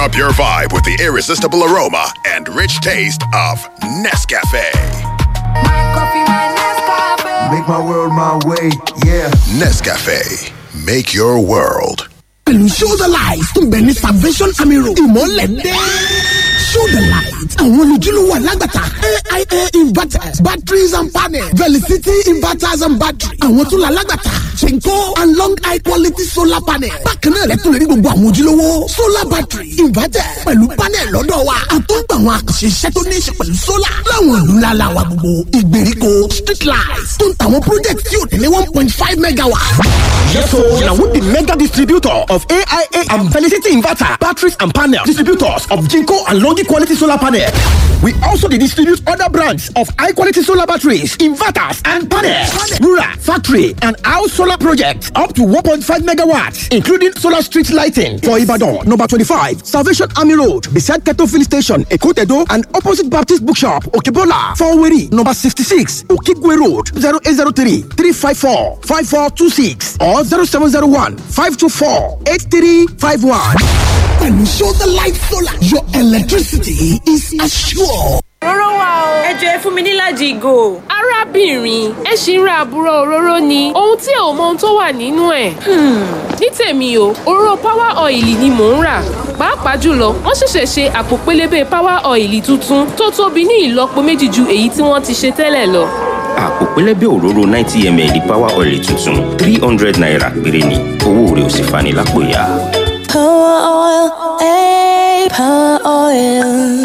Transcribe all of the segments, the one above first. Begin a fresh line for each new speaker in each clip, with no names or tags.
up your vibe with the irresistible aroma and rich taste of Nescafe.
Make my world my way, yeah.
Nescafe, make your world.
pẹ̀lú show the light tó ń bẹ ní salvation army road ìmọ̀lẹ̀ dé. show the light àwọn olùjúlówó alágbàtà aia inverters batteries and panels velicity inverters and batteries àwọn tó la alágbàtà chenko and long high quality solar panel bákan náà lẹ́tọ̀ lè rí gbogbo àwọn ojúlówó solar battery inverter pẹ̀lú panel lọ́dọ̀ wa àtúntò àwọn àkànṣe iṣẹ́ tó ní í ṣe pẹ̀lú solar láwọn ìlú ńlá la wa gbogbo ìgbèríko street lights tó ń tàwọn project tí ò tẹ̀lé one point five megawatt.
Yes, so now with the mega distributor of AIA and Felicity Inverter, batteries and panel, distributors of Jinko and Longi quality solar panel. We also dey distribute other brands of high quality solar batteries, inverters, and panels. Rural, factory, and house solar projects up to 1.5 megawatts, including solar street lighting for Ibadan, number 25, Salvation Army Road, beside Keto Filling Station, Ekotedo, and opposite Baptist Bookshop, Okebola, Faweri, number 66, Okigwe Road, 0803 354 5426 or 0701 524 8351.
pẹ̀lú show the light solar your electricity is assured.
Òróró wà o. Ẹ jọ ẹ fún mi níláàjì ìgò.
arábìnrin ẹ ṣì ń ra àbúrò òróró ni ohun tí ò mọ ohun tó wà nínú ẹ̀. ní tèmi o òróró power oil ni mò ń rà pàápàá jùlọ wọ́n ṣẹ̀ṣẹ̀ ṣe àpò pélébé power oil tuntun tó tóbi ní ìlọ́po méjì ju èyí tí wọ́n ti ṣe tẹ́lẹ̀ lọ.
àpò pẹlẹbẹ òróró ninety ml power oil tuntun three hundred naira péré ni owó rẹ̀ ò sì fani lápò ya.
Power oil, eh, power oil.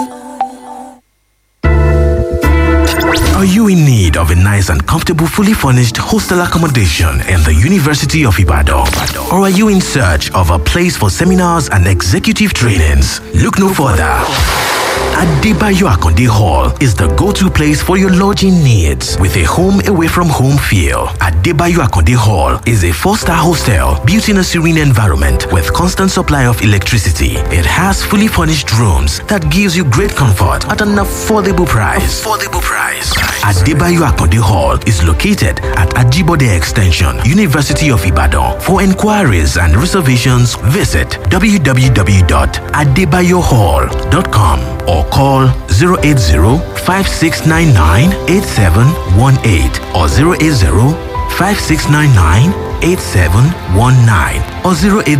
Are you in need of a nice and comfortable, fully furnished hostel accommodation in the University of Ibadan? Or are you in search of a place for seminars and executive trainings? Look no further. Adebayo Akonde Hall is the go-to place for your lodging needs with a home away from home feel. Adebayo Akonde Hall is a four-star hostel built in a serene environment with constant supply of electricity. It has fully furnished rooms that gives you great comfort at an affordable price. Affordable price. Adebayo Akonde Hall is located at Ajibode Extension, University of Ibadan. For inquiries and reservations, visit www.adebayohall.com or call 080-5699-8718 or 080-5699-8719 or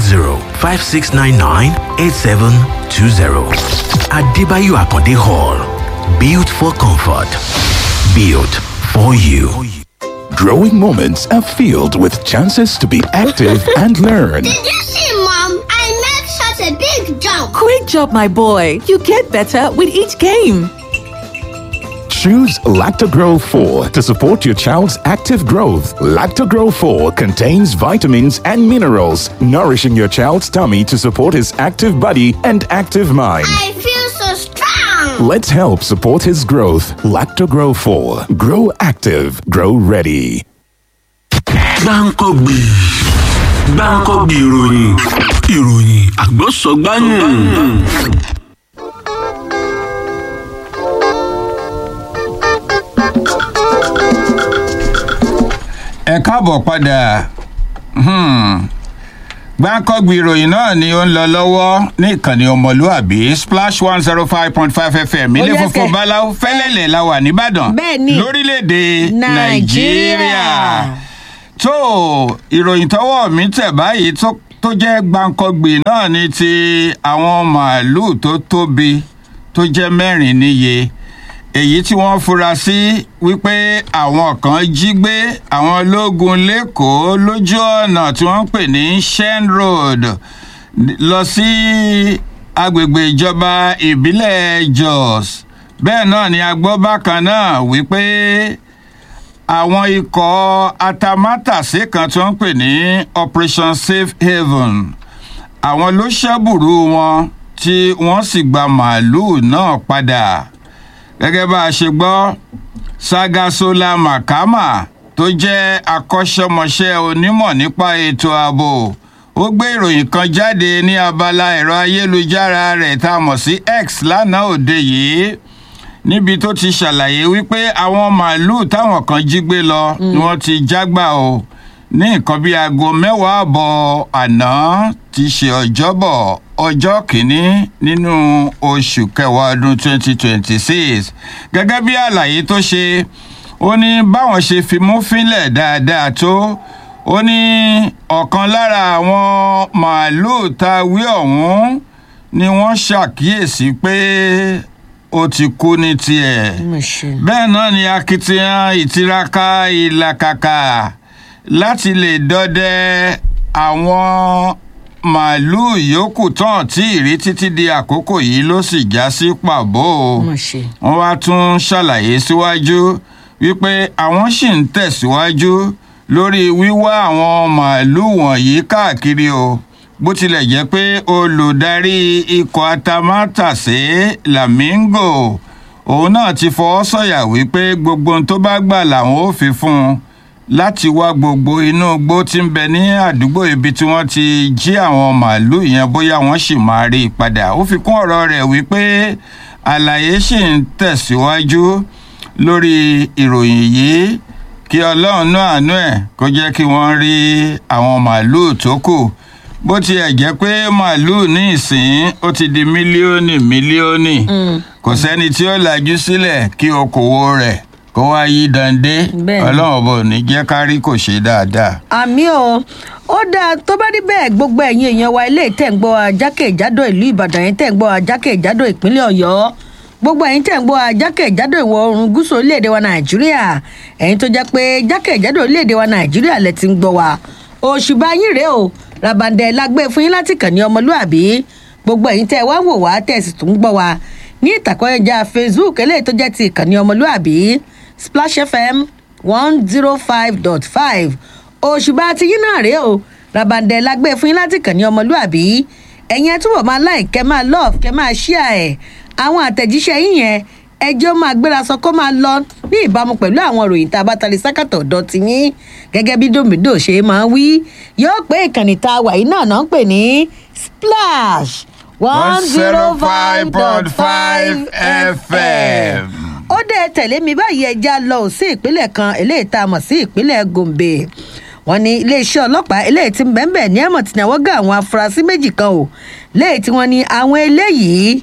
080-5699-8720. Adebayo Akonde Hall. Built for comfort. Built for you.
Growing moments are filled with chances to be active and learn.
Did you see, Mom? I made such a big jump.
Great job, my boy. You get better with each game.
Choose Lactogro 4 to support your child's active growth. Lactogro 4 contains vitamins and minerals, nourishing your child's tummy to support his active body and active mind.
I feel so strong.
Let's help support his growth. Lactogro 4. Grow active. Grow ready.
gbáǹkọ́gbì gbáǹkọ́gbì ìròyìn ìròyìn àgbọ̀sọ̀gbáyìn.
ẹ káàbọ̀ padà gbáǹkọ́gbì ìròyìn náà ni ó ń lọ lọ́wọ́ ní ìkànnì ọmọlúàbí splash one zero five point five fm ilé
Ó yẹ
funfun
kẹ́.
báláwo fẹ́lẹ́lẹ̀ la wà nìbàdàn
Bẹ́ẹ̀ni.
lórílẹ̀‐èdè
Nàìjíríà.
nàìjíríà tó ìròyìn tọwọ́ mi tẹ̀ báyìí tó- tó jẹ́ gbáǹkọ́gbì náà ni ti àwọn màálùú tó tóbi tó jẹ́ mẹ́rin níye èyí tí wọ́n fura sí wípé àwọn kan jí gbé àwọn ológun lẹ́kọ̀ọ́ lójú ọ̀nà tí wọ́n ń pè ní shen road lọ sí agbègbè ìjọba ìbílẹ̀ jos bẹ́ẹ̀ náà ni a gbọ́ bákan náà wípé àwọn ikọ̀ atamátàsé kan tí wọ́n ń pè ní operation safe haven àwọn ló ṣẹ́bùrú wọn tí wọ́n sì gba màálùú náà padà gẹ́gẹ́ bá a ṣe gbọ́ sagasola makama tó jẹ́ akọ́ṣẹ́mọṣẹ́ onímọ̀ nípa ètò ààbò ó gbé ìròyìn kan jáde ní abala ẹ̀rọ ayélujára rẹ̀ tá a mọ̀ sí x lánàá òde yìí níbi tó ti ṣàlàyé wípé àwọn màálùú táwọn kan jí gbé lọ ni wọ́n ti jágbà o ní nǹkan bíi aago mẹ́wàá àbọ̀ àná ti ṣe ọjọ́bọ̀ ọjọ́ kìíní nínú oṣù kẹwàá ọdún 2026 gẹ́gẹ́ bí àlàyé tó ṣe ó ní báwọn ṣe fimú fínlẹ̀ dáadáa tó ó ní ọ̀kan lára àwọn màálùú tá a wí ọ̀hún ni wọ́n ṣàkíyèsí pé ó ti kú ní tiẹ̀ bẹ́ẹ̀ náà ni akitiyan ìtiraka ìlàkàkà láti lè dọdẹ àwọn màálùú yòókù tán tí ìrí títí di àkókò yìí ló sì já sí pàbó wọn wá tún ṣàlàyé síwájú wípé àwọn sì ń tẹ̀síwájú lórí wíwá àwọn màálùú wọ̀nyí káàkiri o bó tilẹ̀ jẹ́ pé olùdarí ikọ̀ atamátàsé lamingo òun náà ti fọwọ́ sọ̀yà wípé gbogbo ohun tó bá gbà làwọn ò fi fún un láti wá gbogbo inú igbó tí ń bẹ ní àdúgbò ibi tí wọ́n ti jí àwọn màálùú yẹn bóyá wọ́n sì máa rí i padà ó fi kún ọ̀rọ̀ rẹ̀ wípé àlàyé sì ń tẹ̀síwájú lórí ìròyìn yìí kí ọlọ́run náà àánú ẹ̀ kó jẹ́ kí wọ́n rí àwọn màálùú tó kù bó tiẹ̀ jẹ́ pé màálùú ní ìsìn ó ti di mílíọ̀nì mílíọ̀nì kò sẹ́ni tí ó lajú sílẹ̀ kí okòwò rẹ̀ kó wá yí dande ọlọ́run bò ní jẹ́ kárí kò ṣe dáadáa.
àmì o ó dáa tó bá rí bẹ́ẹ̀ gbogbo ẹ̀yin èèyàn wa ilé tẹ̀ ń gbọ́ ajákèjádò ìlú ìbàdàn yẹn tẹ̀ ń gbọ́ ajákèjádò ìpínlẹ̀ ọ̀yọ́ gbogbo ẹ̀yin tẹ̀ ń gbọ́ ajákèjádò ìwọ̀ oòrùn gúúsù orílẹ̀-èdè wa nàìjíríà ẹ̀yin tó jẹ́ pé jákèjádò orílẹ̀-èdè wa nàìjíríà lẹ ti ń gbọ́ wa òṣùbà yín rèé o rabandẹ lágbé fún yín láti kàn ní ọmọlúàbí gbogbo ẹ̀yin tẹ́ wá wò wá tẹ́ sì tún gbọ́ wa ní ìtàkọ́yẹjà facebook eléyìí tó jẹ́ ti ìkànnì ọmọlúàbí splash fm one zero five dot five òṣùbà ti yín náà rèé o rabandẹ lágbé fún yín láti kàn ní ọmọlúàbí ẹ̀yin ẹ túbọ̀ máa like kẹ́ máa love kẹ́ máa share ẹ̀ àwọn àtẹ̀jíṣẹ́ yín yẹn ẹjọ́ máa gbéra sọ kó máa lọ ní ìbámu pẹ̀lú àwọn ìròyìn tá a bá tali sákàtọ̀ ọ̀dọ́ ti yín gẹ́gẹ́ bí domido ṣe máa wí yóò pé ìkànnì tá a wà yìí náà náà ń pè ní splash one zero five dot five fm. ó dé tẹ̀lé mi báyìí ẹja lọ sí ìpínlẹ̀ kan eléyìí tá a mọ̀ sí ìpínlẹ̀ gombe wọn ní iléeṣẹ́ ọlọ́pàá eléyìí ti ń bẹ́ẹ̀ ní ẹ̀mọ̀ tí náwó gá àwọn afurasí méjì kan o léyìí tí wọ́n ní àwọn eléyìí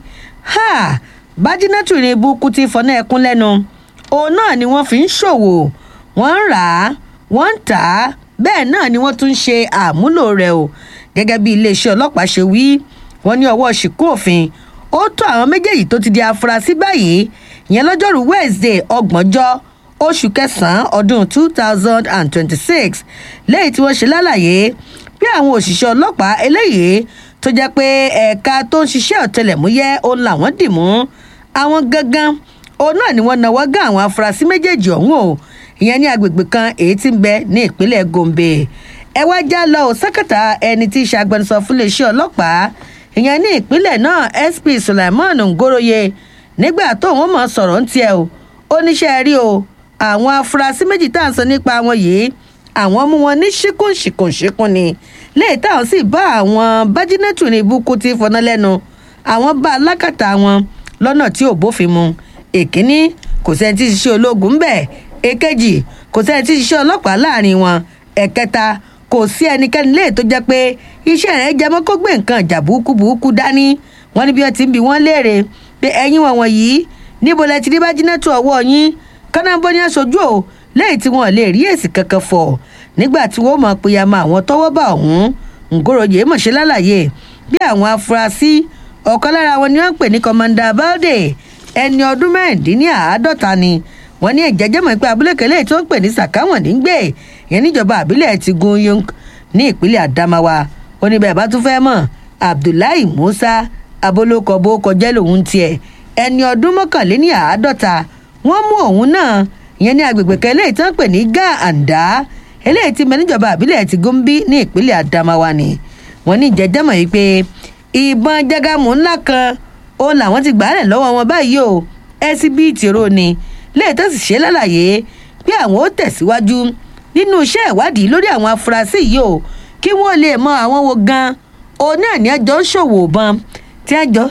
ha bájínátù ní ibùkún ti fọ́nà ẹkún lẹ́nu òun náà ni wọ́n fi ń ṣòwò wọ́n ń rà á wọ́n ń tà á bẹ́ẹ̀ náà ni wọ́n tún ń ṣe àmúlò rẹ̀ o gẹ́gẹ́ bí iléeṣẹ́ ọlọ́pàá ṣe wí wọ́n ní ọwọ́ ṣìkú òfin ó tó àwọn méjèèjì tó ti di afurasí báyìí ìyẹn lọ́jọ́rú wednesday ọgbọ̀njọ́ oṣù kẹsàn-án ọdún two thousand and twenty-six lẹ́yìn tí wọ́n ṣe lálàyé bí àwọn òṣìṣẹ́ ọlọ́pàá eléyìí tó jẹ́ pé ẹ̀ka tó ń ṣiṣẹ́ ọ̀tẹlẹ̀múyẹ́ òun làwọn dì mú àwọn gangan òun náà ni wọ́n náwó gán àwọn afurasí méjèèjì ọ̀hún o ìyẹn ní agbègbè kan èyí tí ń bẹ ní ìpínlẹ̀ gombe ẹ wá já lọ ò sákàtà ẹni tí í ṣe agbẹnusọ fún iléeṣẹ́ ọlọ́pàá ìyẹn ní ìpínlẹ̀ náà sp sulaiman ngoroye nígbà tóun mọ̀ sọ̀rọ̀ ń tiẹ̀ o ó níṣẹ́ rí o àwọn afurasí méjì tá à ń sọ nípa wọn yìí àwọn mú wọn ní ṣíkùn ṣìkùn ṣìkùn ni léyìí táwọn sì bá àwọn bájínẹ́tù ní ibùkún ti fọná lẹ́nu àwọn bá alákàtà wọn lọ́nà tí ò bófin mu èkíní kò sẹ́ni tí ṣiṣẹ́ ológun bẹ́ẹ̀ èkejì kò sẹ́ni tí ṣiṣẹ́ ọlọ́pàá láàrin wọn ẹ̀kẹta kò sí ẹnikẹ́ni léè tó jẹ́ pé iṣẹ́ rẹ̀ jẹ́ mọ́ kó gbé nǹkan ìjà burúkú burúkú dání wọ́n ní bí wọ́n ti ń bi wọ́n léèrè pé ẹ̀yin wọn wọ̀nyí níbo lẹ ti rí bájínẹ́tù ọwọ́ yín kánábó ní aṣojú o lẹ́yìn tí wọ́n lè rí èsì kankan fọ̀ nígbà tí wọ́n mọ̀ pé yàmọ̀ àwọn tọ́wọ́ bá ọ̀hún ngoroyè mọ̀ṣẹ́ lálàyé bí àwọn afurasí ọ̀kan lára wọn ni wọ́n ń pè ní kọ́mọ́ndà balde ẹni ọdún mẹ́rìndínláàádọ́ta ni wọ́n ní ìjẹ́jẹ́ mọ̀ pé abúlé kẹlẹ́ tí wọ́n ń pè ní sàkáwọ̀n ní gbé yẹn níjọba àbílẹ̀ ti gun yonk ní ìpínlẹ̀ adamawa ó ní bẹ́ẹ̀ bá tún fẹ́ mọ̀ abdullahi musa abolókọ bó kọjá lòun tiẹ̀ ẹni ọdún mọ́kànléní àádọ́ta wọ́n mú òun náà ìyẹn ní agbègbè kẹlẹ́ tí wọ́n pè ní gá àǹdá eléyìí ti mẹ níjọba àbílẹ̀ ti gúnbí ní ìpínlẹ̀ adamawa ni wọ́n ní ìjẹ́jẹ́ mọ̀ yìí pé ìbọn jágàmù ńlá kan òun làwọn ti gbàálẹ̀ lọ́wọ́ wọn báyìí o ẹsibíìtì ro ni léè tó sì ṣe lálàyé pé àwọn ó tẹ̀síwájú nínú iṣẹ́ ìwádìí lórí àwọn afurasí yìí o kí wọ́n lè mọ àwọn wo gan òun náà ní ẹjọ́ ń ṣòwò bọn tí ẹjọ́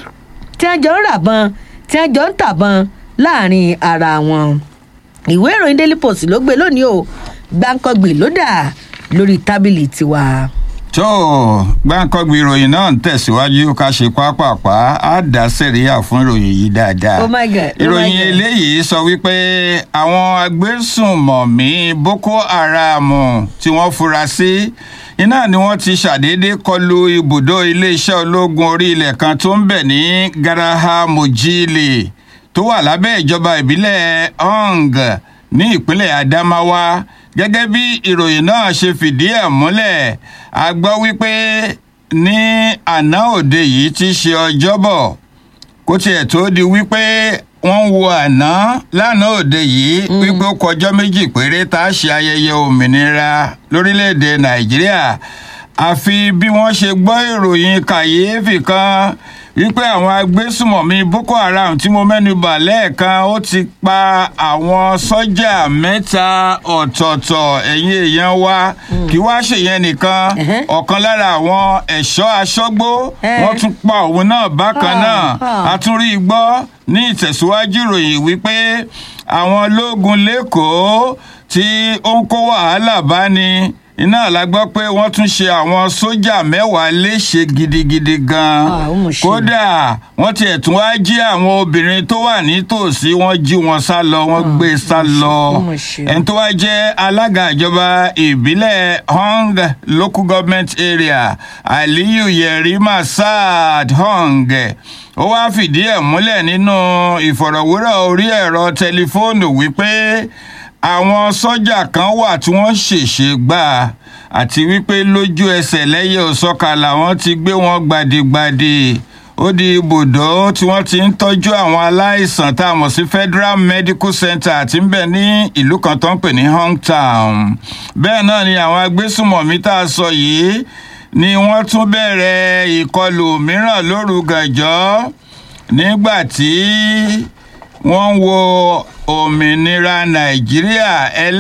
ń rà bọn tí ẹjọ́ ń tà bọn láàrin ara wọn ìwé ìròyìn daily post ló gbé lónìí o gbàǹkangbì ló dà lórí tábìlì tiwa.
tó gbáǹkọ́gbì ìròyìn náà ń tẹ̀síwájú ká ṣe pápápá á dá sẹ̀ríyà fún ìròyìn yìí dáadáa.
Oh my God, oh my
ìròyìn
God.
eléyìí sọ wípé àwọn agbésùnmọ̀mí boko haram tí wọ́n fura sí iná ni wọ́n ti ṣàdédé kọlu ibùdó iléeṣẹ́ ológun orí ilẹ̀ kan tó ń bẹ̀ ní garaha mojile tó wà lábẹ́ ìjọba ìbílẹ̀ hong ní ìpínlẹ̀ adamawa gẹ́gẹ́ bí ìròyìn náà ṣe fìdí ẹ̀ múlẹ̀ a gbọ́ wípé ní àná òde yìí ti ṣe ọjọ́bọ̀ kó tiẹ̀ tó di wípé wọ́n ń wo àná lánàá òde yìí wípé ó kọjọ́ méjì péré tá a ṣe ayẹyẹ òmìnira lórílẹ̀‐èdè nàìjíríà àfi bí wọ́n ṣe gbọ́ ìròyìn kàyééfì kan wípé àwọn agbésùmọ̀mí boko haram tí mo mẹ́nu bà lẹ́ẹ̀kan ó ti pa àwọn sọ́jà mẹ́ta ọ̀tọ̀ọ̀tọ̀ ẹ̀yìn èèyàn wa kí wá ṣèyẹn nìkan ọ̀kan lára àwọn ẹ̀ṣọ́ aṣọ́gbó wọ́n tún pa òun náà bákan náà a tún rí i gbọ́ ní ìtẹ̀síwájú ìròyìn wípé àwọn ológun lẹ́kọ̀ọ́ tí ó ń kó wàhálà bá ní iná la gbọ́ pé wọ́n tún ṣe àwọn sójà mẹ́wàá léṣe gidigidi gan-an kódà wọ́n tiẹ̀ tún wá jí àwọn obìnrin tó wà nítòsí wọ́n jí wọn sá lọ wọ́n gbé sá lọ ẹni tó wá jẹ́ alága ìjọba ìbílẹ̀ hong local government area aliyu yerima saad hong ó wá fìdí ẹ̀ múlẹ̀ nínú ìfọ̀rọ̀wérọ̀ orí ẹ̀rọ tẹlifóònù wípé àwọn sọ́jà kan wà tí wọ́n ṣèṣe gbà àti wípé lójú ẹsẹ̀ lẹ́yẹ òsọ́ka làwọn ti gbé wọn gbadigbadi ó di ibùdó tí wọ́n ti ń tọ́jú àwọn aláìsàn tá a mọ̀ sí federal medical center àti ń bẹ̀ ní ìlú kan tó ń pè ní hometown bẹ́ẹ̀ náà ni àwọn agbésùmọ̀mí tá a sọ yìí ni wọ́n tún bẹ̀rẹ̀ ìkọlù mìíràn lóru gànjọ́ nígbà tí wọ́n ń wo òmìnira nàìjíríà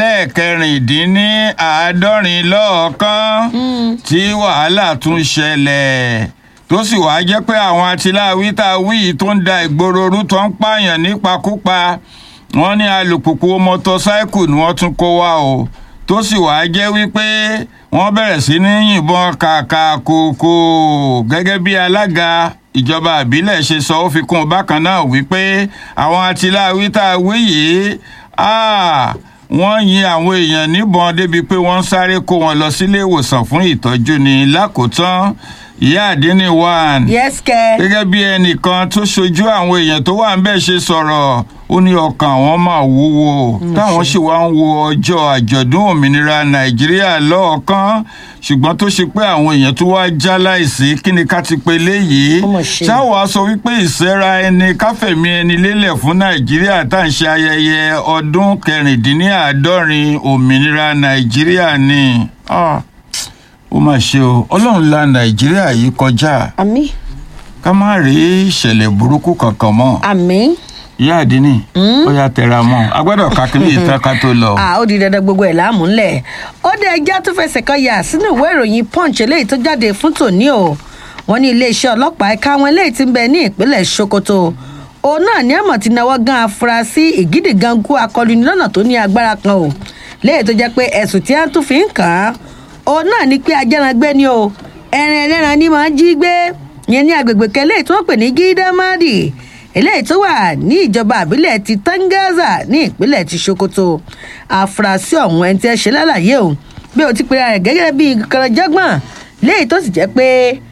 ẹlẹ́ẹ̀kẹrìndínláàádọ́rin lọ́ọ̀kan tí wàhálà tún ṣẹlẹ̀ tó sì wáá jẹ́ pé àwọn atiláwí tá a wí yìí tó ń da ìgboro rú tó ń pààyàn nípakúpa wọ́n ní alùpùpù mọ́tọ́sáìkù ni wọ́n tún kó wá o tó sì wáá jẹ́ wípé wọ́n bẹ̀rẹ̀ sí ní yìnbọn kàkà kòkò gẹ́gẹ́ bí alága ìjọba àbílẹ̀ ṣe sọ ó fi kún un bákan náà wípé àwọn atiláwí tá a wí yìí wọ́n yin àwọn èèyàn níbọn débi pé wọ́n ń sáré kó wọn lọ sílé ìwòsàn fún ìtọ́jú ní lákòótán ìyá àdínní one.
yes kẹ.
gẹ́gẹ́ bí ẹnìkan tó ṣojú àwọn èèyàn tó wà ń bẹ́ẹ̀ ṣe sọ̀rọ̀ ó ní ọkàn àwọn máa wúwo táwọn sì wá ń wo ọjọ́ àjọ̀dún òmìnira nàìjíríà lọ́ọ̀kan ṣùgbọ́n tó ṣe pé àwọn èèyàn tó wá já láìsí kí ni ká ti pe léyìí ṣáwọ́ a sọ wípé ìsẹ́ra ẹni káfẹ̀mí ẹni lélẹ̀ fún nàìjíríà tá à ń ṣe ayẹyẹ ọdún kẹrìndínláàádọ́rin òmìnira nàìjíríà ni. Ah ó mà ṣe o ọlọ́run la nàìjíríà yìí kọjá.
àmì.
ká má rí ìṣẹ̀lẹ̀ burúkú kankan mọ́.
àmì.
ìyá àdínní ó yà tẹra mọ́ a gbọ́dọ̀ ká kí ní ìtàn ká tó lọ.
ó di dandan gbogbo ẹ̀ láàmú ńlẹ̀ ó dé ẹjẹ́ tó fẹsẹ̀ kan yà sínú ìwé ìròyìn punch eléyìí tó jáde fún tòní o wọ́n ní iléeṣẹ́ ọlọ́pàá ẹ̀ka àwọn eléyìí ti ń bẹ ní ìpínlẹ̀ sokoto òun náà ní àmọ̀ ti náwó gan afurasí ìgídìgangú akọlùní lọ́nà tó ní agbára kan o léyìí tó jẹ́ pé ẹ̀sùn tí wọ́n tún fi ń kàn án òun náà ní pé ajẹ́rangbé ni o ẹran ẹlẹ́ran ni máa ń jí gbé yẹn ní agbègbè kan eléyìí tí wọ́n pè ní gídámádì eléyìí tó wà ní ìjọba àbílẹ̀ ti tangaza ní ìpínlẹ̀ ti sokoto àfúrásì ọ̀hún ẹni tí ẹ ṣe lálàyé o bí o ti pera rẹ̀ gẹ́gẹ́ bí kọ̀rọ̀jọ́gbọ̀n léyìí tó sì jẹ́ pé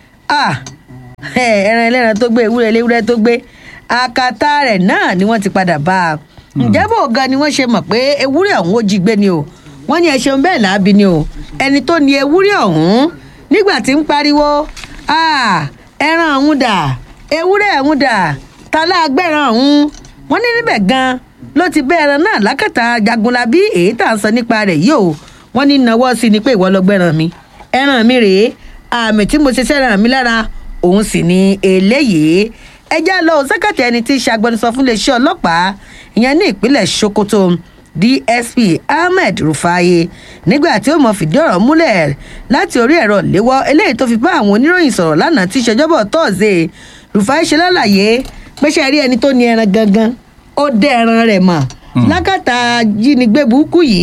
ẹran ẹlẹ́ran tó gbé ewúrẹ́ ewúrẹ́ tó gbé akata rẹ̀ náà ni wọ́n ti padà bá a ǹjẹ́ bò gan ni wọ́n ṣe mọ̀ pé ewúrẹ́ ọ̀hún ó jí gbé ni o wọ́n ní ẹ ṣeun bẹ́ẹ̀ láàbí ni o ẹni tó ní ewúrẹ́ ọ̀hún nígbà tí ń pariwo ẹran ọ̀hún dà ewúrẹ́ ọ̀hún dà talágbẹ̀ràn ọ̀hún wọ́n ní níbẹ̀ gan ló ti bẹ́ ẹran náà lákàtà jagunlabi èyí tà ń sọ nípa rẹ̀ yìí o wọ́n ní nawọ́ sí ni pé ìwọ lọ gbẹ̀ràn mi ẹran mi rèé àmì tí mo ṣe sẹ́ràn mi lára òun sì ni eléyìí ẹjẹ́ lọ sẹ́kẹ̀tì ẹni tí í ṣe agbẹnusọ fún iléeṣẹ́ ọlọ́pàá ìyẹn ní ìpínlẹ̀ sokoto dsp ahmed rufai nígbà tí ó mọ fìdí ọ̀rọ̀ múlẹ̀ láti orí ẹ̀rọ léwọ́ eléyìí tó fi bá àwọn oníròyìn sọ̀rọ̀ lánàá tí ìṣèjọba tọ́ọ̀sẹ̀ rufai ṣe lálàyé pé ṣe rí ẹni tó ní ẹran gangan ó dẹ ẹran rẹ̀ mọ̀ lákàtà jínigbé burúkú yìí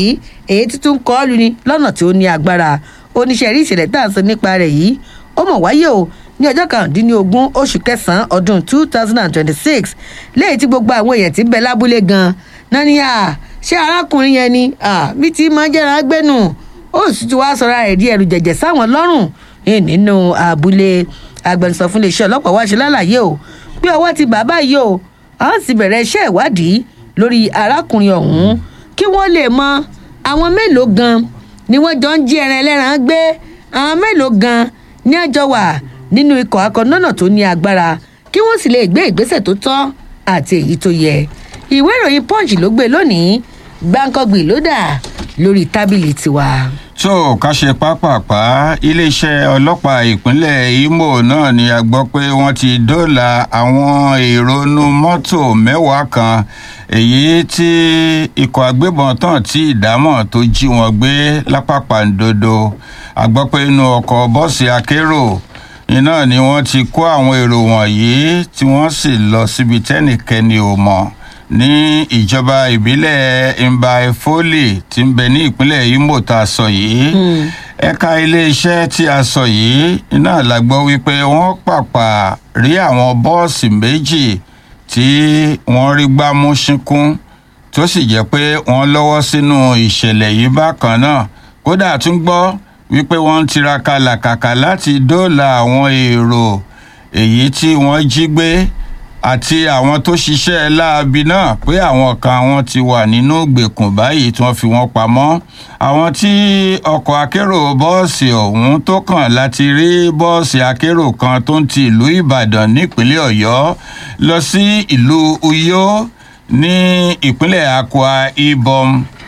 èyí tí tún kọ́ lu ni lọ́nà tí ó ní agbára oníṣẹ́ rí ìṣẹ̀lẹ̀ tá à ń sọ nípa rẹ̀ yìí ó mọ̀ wáyé o ní ọjọ́ kàrúndínlógún oṣù kẹsàn-án ọdún two thousand and twenty-six lẹ́yìn tí gbogbo àwọn èèyàn ti ń bẹ lábúlé gan-an náà ni à ṣé arákùnrin yẹn ni bí tí máa jẹ́ra gbẹ́nu ó sì ti wá sọ̀rọ̀ rẹ̀ di ẹ̀rù jẹ̀jẹ̀ sáwọn lọ́rùn nínú abúlé agbẹnusọ fún iléeṣẹ́ ọlọ́pàá wá ṣe lálàyé o pé ọwọ́ ti bàbá yìí o àwọn sì bẹ̀rẹ̀ iṣẹ́ ìwádìí lórí arákùnrin ọ̀hún kí wọ́n lè mọ àwọn mélòó gan ni wọ́n jọ ń jí ẹran ẹlẹ́ran gbé àwọn mélòó gan ní ẹjọ́ wà nínú ikọ̀ akọ̀nọ́nà tó ní agbára kí wọ́n sì lè gbé ìgbésẹ̀ tó tọ́ àti èyí tó yẹ ìwé ìròyìn punch ló gbé lónìí gbáǹkọ́gbì ló dà lórí tábìlì tiwa.
tó ká ṣe pápápá iléeṣẹ́ ọlọ́pàá ìpínlẹ̀ imo náà ni a gbọ́ pé wọ́n ti dóòlà àwọn èrò inú mọ́tò mẹ́wàá kan èyí tí ikọ̀ agbébọn tán tí ìdámọ̀ tó jí wọn gbé lápapàǹdodo a gbọ́ pé inú ọkọ̀ bọ́ọ̀sì akérò iná ni wọ́n ti kó àwọn èrò wọ̀nyí tí wọ́n sì lọ síbi tẹ́nìkẹ́ni ò mọ̀ ní ìjọba ìbílẹ̀ mbaefoli tí ń bẹ ní ìpínlẹ̀ imo tá a sọ yìí ẹ̀ka iléeṣẹ́ tí a sọ yìí iná la gbọ́ wípé wọ́n pàpà rí àwọn bọ́ọ̀sì méjì tí wọ́n rí gbámú ṣínkún tó sì jẹ́ pé wọ́n lọ́wọ́ sínú ìṣẹ̀lẹ̀ yìí bákan náà kódà tún gbọ́ wípé wọ́n ń tiraka làkàkà láti dóòlà àwọn èrò èyí tí wọ́n jí gbé àti àwọn tó ṣiṣẹ́ láabi náà pé àwọn kan wọn ti wà nínú gbèkùn báyìí tí wọ́n fi wọ́n pamọ́ àwọn tí ọkọ̀ akérò bọ́ọ̀sì ọ̀hún tó kàn láti rí bọ́ọ̀sì akérò kan tó ń ti ìlú ìbàdàn nípínlẹ̀ ọ̀yọ́ lọ sí ìlú uyo ní ìpínlẹ̀ akwa ibom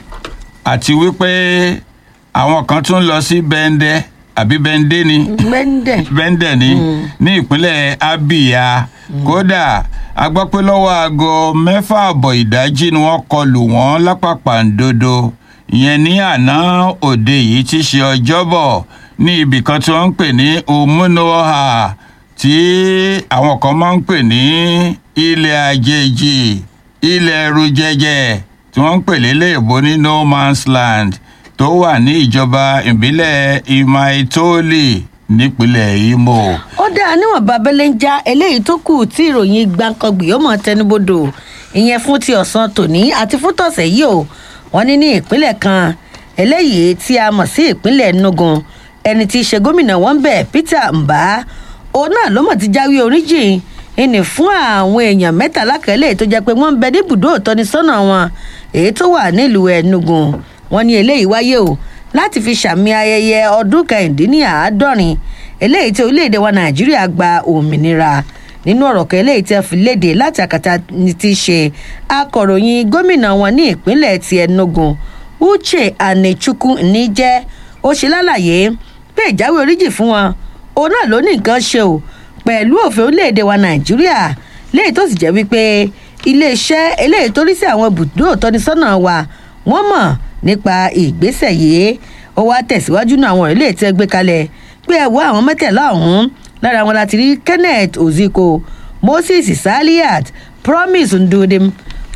àti wípé àwọn kan tún lọ sí bẹ́ńdẹ́ àbí bẹ́ńdẹ́ ni
bẹ́ńdẹ̀
bẹ́ńdẹ̀ ni ní ìpínlẹ̀ abia kódà a gbọ́ pé lọ́wọ́ aago mẹ́fà àbọ̀ ìdájí ni wọ́n kọlù wọ́n lápapàǹdodo ìyẹn ní àná òde yìí ti ṣe ọjọ́bọ̀ ní ibì kan tí wọ́n ń pè ní omunoha tí àwọn kan máa ń pè ní ilẹ̀ àjèjì ilẹ̀ ẹrù jẹjẹ tí wọ́n ń pè lélẹ́ẹ̀bọ ní no man's land tó wà ní ìjọba ìbílẹ̀ imaitoli nípínlẹ̀ imo.
ó dáa níwọ̀n babẹ́lẹ́ ń já eléyìí tó kù tí ìròyìn gbàǹkangbì ó mọ̀ tẹnubodò ìyẹn fún ti ọ̀sán tòní àti fún tọ̀sẹ̀ yìí o wọ́n ní ní ìpínlẹ̀ kan eléyìí tí a mọ̀ sí ìpínlẹ̀ nugun ẹni tí í ṣe gómìnà wọn bẹ̀ peter mbà òun náà ló mọ̀ ti jáwé oríjìn ìní fún àwọn èèyàn mẹ́tàlá kẹ́lẹ́ tó jẹ́ pé wọ́n ń bẹ ní ibùdó ìtọ́nisọ́nà wọn èyí tó wà nílùú ẹnugun wọn ní eléyìí wáyé o láti fi ṣàmì ayẹyẹ ọdún kẹrìndínláàádọ́rin eléyìí tí orílẹ̀-èdè wa nàìjíríà gba òmìnira nínú ọ̀rọ̀ kan eléyìí tí a fi léde láti àkàtà ti ṣe akọ̀ròyìn gómìnà wọn ní ìpínlẹ̀ ti enugu uche anechukwu níjẹ́ ó ṣe lálàyé pé ìjáwé oríjì fún wọn òun náà ló ní nǹkan ṣe o pẹ̀lú òfin orílẹ̀-èdè wa nàìjíríà léyìí tó sì jẹ́ wípé iléeṣẹ́ eléyìí tó rí sí àwọn ibùdó ìtọ́nisọ́nà wa wọ́n mọ̀ nípa ìgbésẹ̀ yìí ó wá tẹ̀síwájú náà àwọn ilé tí ẹ gbé kalẹ̀ pé ẹ wọ àwọn mẹ́tẹ̀ẹ̀lá ọ̀hún lára wọn láti rí kenneth oziko moses saliat promise ndudim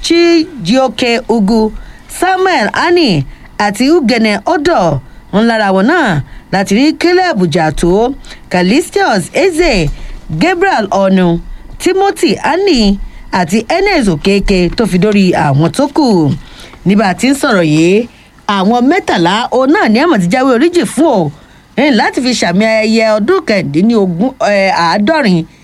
chijioke ugu samuel ani àti ugene odo ń lára wọn náà láti rí caleb jato calistius eze gabriel onu timothy ani àti enes okeke tó fi dórí àwọn tó kù nígbà tí ń sọ̀rọ̀ yìí àwọn mẹ́tàlá òun náà ní àmọ̀ ti jáwé oríjì fún o láti fi ṣàmì ayẹyẹ ọdún kẹ̀ndínlógún àádọ́rin